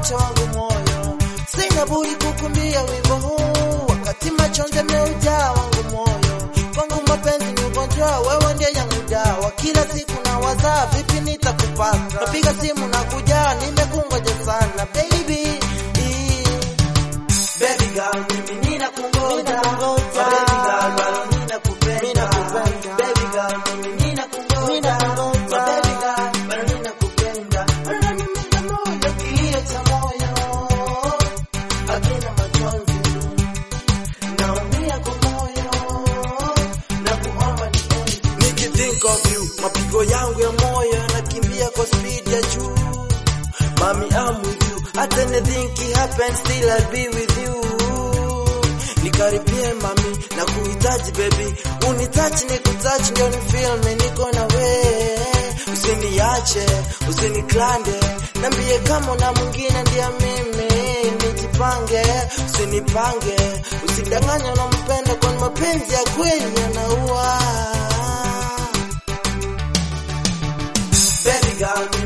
umeuacha wangu moyo, sina budi kukumbia wimbo huu, wakati machozi yameujaa wangu moyo. Kwangu mapenzi ni ugonjwa, wewe ndiye yangu dawa, kila siku na wazaa, vipi nitakupata? Napiga simu na kuja, nimekungoja sana baby. Baby girl, mimi ninakungoja. Ninakungoja. Baby girl, bado ninakupenda. Ninakupenda. Baby girl, mimi ninakungoja. Ninakungoja. Baby girl, bado ninakupenda. Bado unaniumiza moyo, kilio cha moyo. Hakina machozi. Naumia kwa moyo. Nakuomba niende. Nikithink of you, mapigo yangu ya moyo yanakimbia kwa speed ya juu. Mommy, I'm with you. At anything can happen, still I'll be with you. Nikaribie mami, na kuhitaji baby, unitachi ni kutachi ndio ni feel me niko na we. Usiniache, usiniklande, nambie kama na mwingine ndiye mimi, nijipange, usinipange, usidanganye unampenda, kwani mapenzi ya kweli yanaua. Baby girl,